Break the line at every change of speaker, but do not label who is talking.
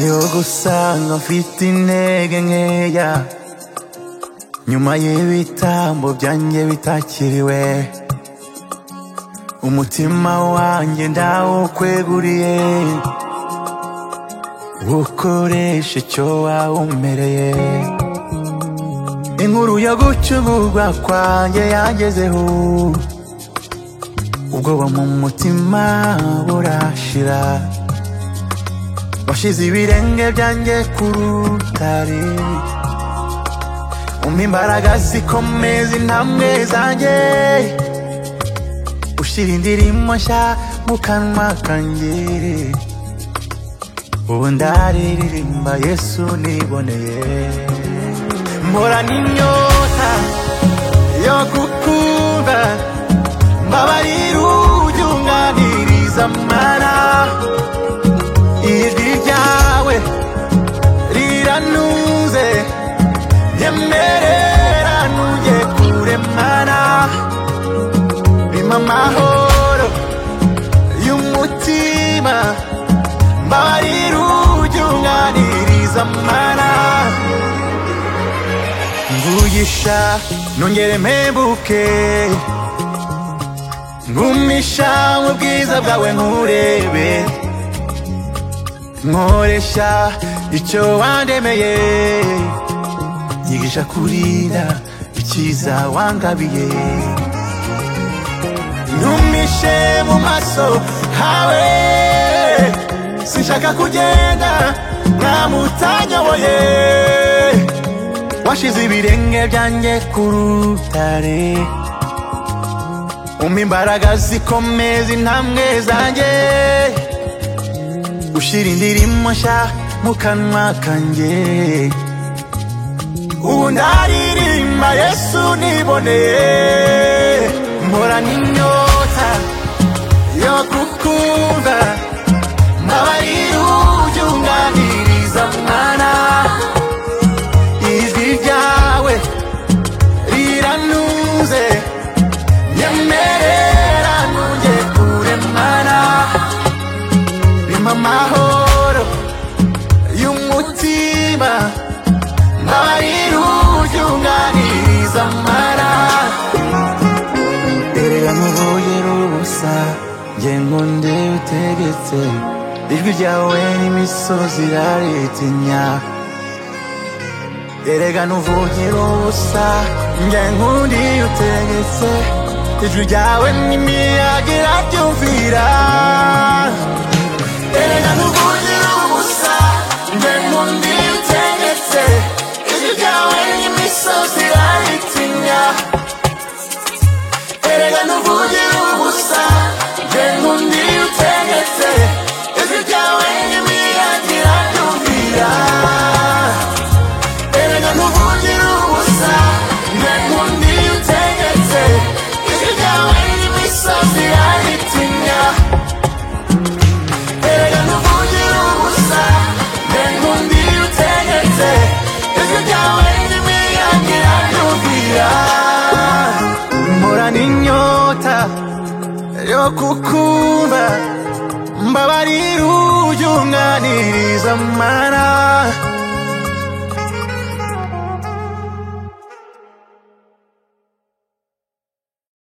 yo gusanga mfite intege nkeya nyuma y'ibitambo byanjye bitakiriwe umutima wanjye ndawukweguriye ukoresha icyo wawumereye inkuru yo gucugurwa kwanjye yagezeho ubwoba mu mutima burashira washize ibirenge byanjye ku rutare umpa imbaraga zikomeza intambwe zanjye ushyira indirimbo nshya mu kanwa kanjye ubu ndaririmba yesu niboneye mpora n'inyota yo gukunda mbabarira ujyunganiriza amara ijwi ryawe riranuze nyemerera nujye kuremana bima amahoro y'umutima mbabarira ujyunganiriza amara mvugisha nongere mpebuke ngumisha mu bwiza bwawe nkurebe nkoresha icyo wandemeye nyigisha kurira icyiza wangabiye ntumishe mu maso hawe sinshaka kugenda ntamutanyoboye washize ibirenge byanjye ku rutare umpa imbaraga zikomeza intambwe zanjye ushyira indirimbo nshya mu kanwa kanjye ubu ndaririmba yesu niboneye mpora n'inyota yo gukunda mbabarira ujya unganiriza mwana ijwi ryawe riranuze nyemerera nujye kuremana bima amahoro y'umutima mbabarira ujya unganiriza amara mbere yamuboye rubusa nge ngo ndewe utegetse ijwi ryawe n'imisozi iraritinya erega nuvugira ubusa nge nkundi utegetse ijwi ryawe n'imiyaga irabyumvira erega nuvugira ubusa nge nkundi utegetse ijwi ryawe n'imisozi iraritinya erega nuvugira ubusa nge nkundi utegetse ijwi ryawe n'imiyaga irabyumvira Erega nuvugira ubusa Nge nkundi utegetse Ijwi ryawe n'imisozi iraritinya Erega nuvugira ubusa Nge nkundi utegetse Ijwi ryawe n'imiyaga iranyumvira Mpora n'inyota yo kukumva Mbabarira ujye unganiriza amara